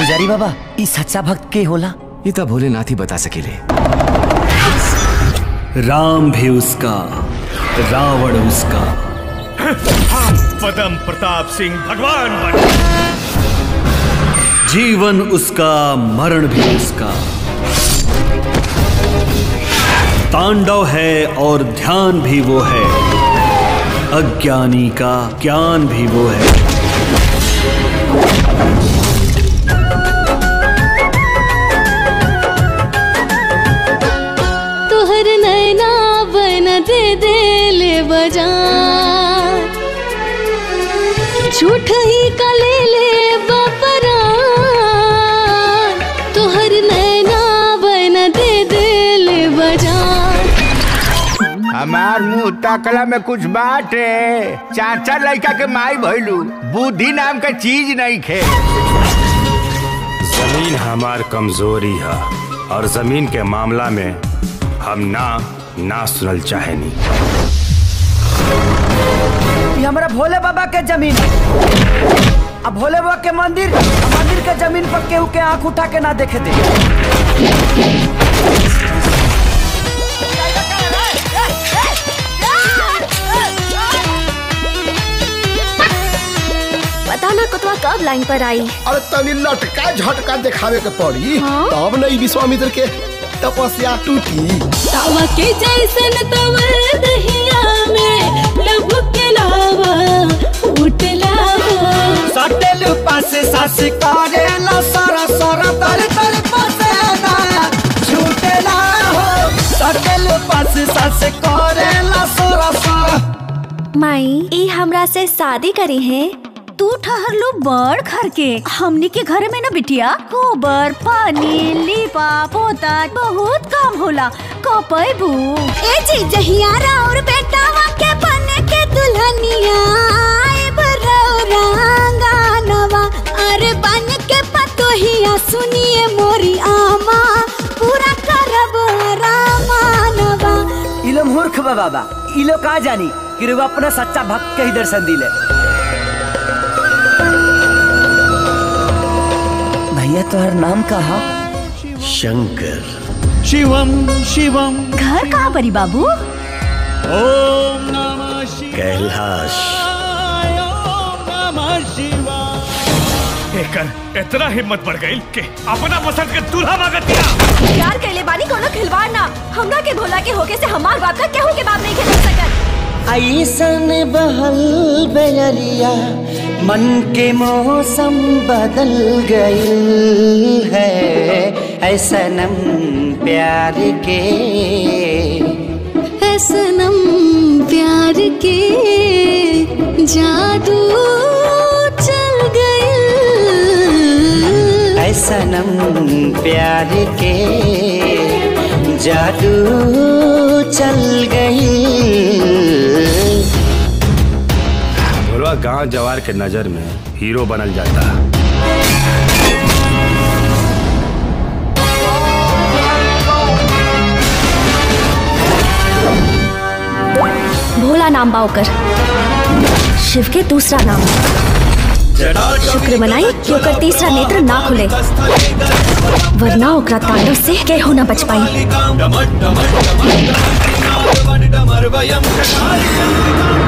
पुजारी बाबा ई सच्चा भक्त के होला ये तो भोलेनाथ ही बता सकेले राम भी उसका रावण उसका पदम प्रताप सिंह भगवान बन जीवन उसका मरण भी उसका तांडव है और ध्यान भी वो है अज्ञानी का ज्ञान भी वो है तोहर नैना बन दे देले बजान झूठ ही का ले ले बपरान तोहर नैना बन दे देले बजान हमार मुंह तकला में कुछ बात है चाचा लड़का के माई भइलू बुद्धि नाम का चीज नहीं खे जमीन हमार कमजोरी है और जमीन के मामला में हम ना ना सुनल चाहेनी ये हमारा भोले बाबा के जमीन है। अब भोले बाबा के मंदिर आ मंदिर के जमीन पर केहू के आंख उठा के ना देखे दे पता ना कुतवा कब लाइन पर आई अरे तनी लटका झटका दिखावे के पड़ी तब न ई विश्वामित्र के तपस्या टूटी तावा के जैसन तवर दहिया में लब के लावा उठला सटेल पासे सास करे ला सारा सारा तर तर पसेना झूठेला हो सटेल पासे सास करे ला सारा सारा माई ई हमरा से शादी करी है तू ठहर लो बड़ घर के हमनी के घर में ना बिटिया गोबर पानी लीपा पोता बहुत काम होला कपैबू ए जी जहियारा और बेटावा के बने के दुल्हनिया आए बरौरांगानवा अरे बन के पतोहिया सुनिए मोरी आमा पूरा करब रामानवा इलो मूर्ख बा बाबा इलो का जानी कि रुआ अपना सच्चा भक्त के ही दर्शन दिले भैया तोहर नाम का हा शंकर शिवम शिवम घर कहाँ परी बाबू ओम नमः शिवाय कैलाश एकर इतना हिम्मत बढ़ गई कि अपना पसंद के दूल्हा मांगत दिया प्यार कैले बानी कोनो खिलवाड़ ना हमरा के भोला के होके से हमार बात का केहू के बात नहीं खेल सकत ऐसन बहल बेरिया मन के मौसम बदल गई है ऐसनम प्यार के है सनम प्यार के जादू चल गए ऐसनम प्यार के जादू चल गई भोलवा गांव जवार के नजर में हीरो बनल जाता भोला नाम बा ओकर शिव के दूसरा नाम शुक्र मनाई कि ओकर तीसरा नेत्र ना खुले वरना ओकरा तांडव से केहू ना बच पाई